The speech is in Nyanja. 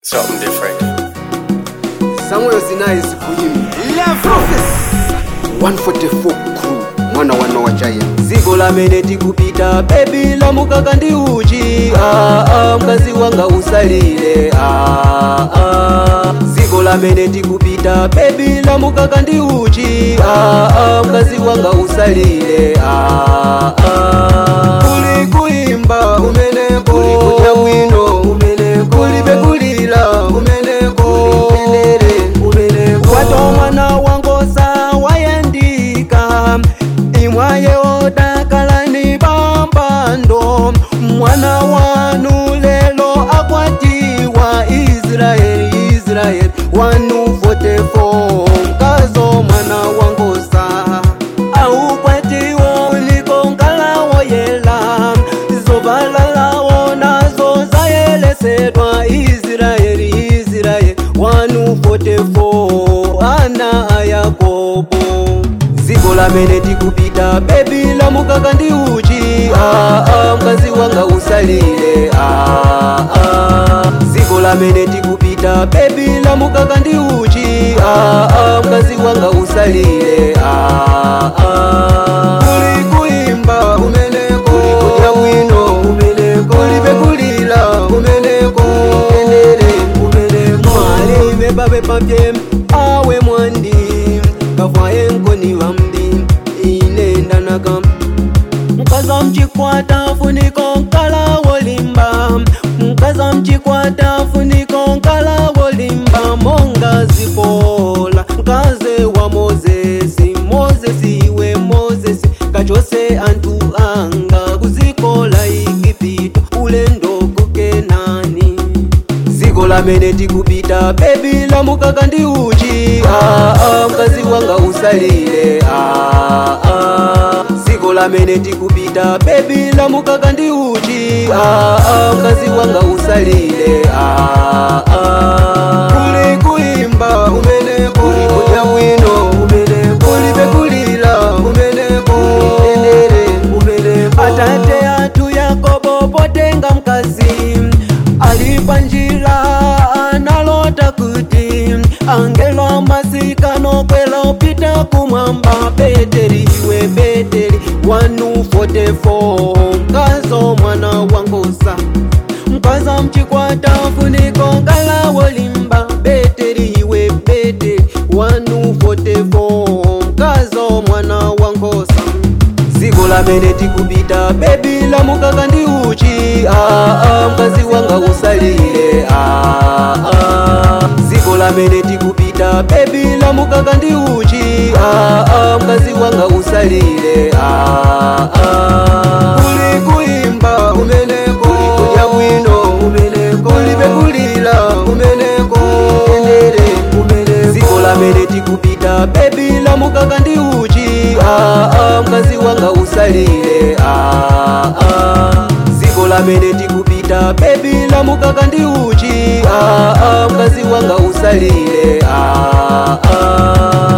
Something different. Samuel Sinai sikuyimi 144 crew mwana wa Noah Giant ziko lamene tikupita bebi lamukaka ndi uchi ah, ah, mkazi wanga usalile ah, ah. ziko lamene tikupita bebi lamukaka ndi uchi ah, ah, mkazi wanga usalile ah, ah. kuli kuimba kumeneko kuli kudya bwino kumeneko kuli bekulira kumeneko kulendere kumeneko kwato mwana wangosa wayandika imwaye odakalani pampando mwana wanu lelo akwatiwa israeli israeli wanu 44 mkazo mwana wangosa aukwatiwo uliko nkalawo yela zovalalawo nazo zayelesedwa israeli israeli wanu 44 ana a yakobo ziko lamene tikupita bebi lamukaka ndi uchi ah, ah, mkazi wanga usalile ah, ah. ziko lamene tikupita bebi lamukaka ndi uchi ah, ah, mkazi wanga usalile ah, ah. kuli kuimba kumeneko kuli kudya bwino kumeneko kuli bekulira kumeneko kulendere kumeneko mwali bebabe papye awe mwandi kavaye nkoni vambi inendanaka mkaza mchikwata funiko nkala wolimba mkaza mchikwata funiko nkala wolimba monga zipola mkaze wa mozesi mozesi iwe mozesi kachose antu anga kuzikola igipito ulendo kukenani ziko lamene tikupita bebi lamukaka ndi uchi ah, ah, mkazi wanga usalile ah, ah. ziko lamene tikupita bebi lamukaka ndi uchi ah, ah, mkazi wanga usalile ah, ah. kuli kuimba kumeneko kuli kudya bwino kumeneko kuli bekulira kumeneko kulendere kumeneko atate atu yakobo potenga mkazi alipa njira analota kuti angelo masikano kwela upita kumwamba beteri iwe beteri wanu 44 mkazo mwana wangosa mkaza mchikwata funiko ngala wolimba beteri iwe beteri wanu 44 mkazo mwana wangosa ziko lamene tikupita bebi lamukaka ndi uchi ah, ah, mkazi wanga usalile ah, ah. ziko lamene tikupita bebi lamukaka ndi uchi ah, ah, mkazi wanga usalile ah, ah. kuli kuimba kumeneko kuli kudya bwino kumeneko kuli bekulira kumeneko kulendere kumeneko ziko lamene tikupita bebi lamukaka ndi uchi ah, ah, mkazi wanga usalile ah, ah. ziko lamene tikupita bebi lamukaka ndi uchi ah, ah, mkazi wanga usalile ah, ah.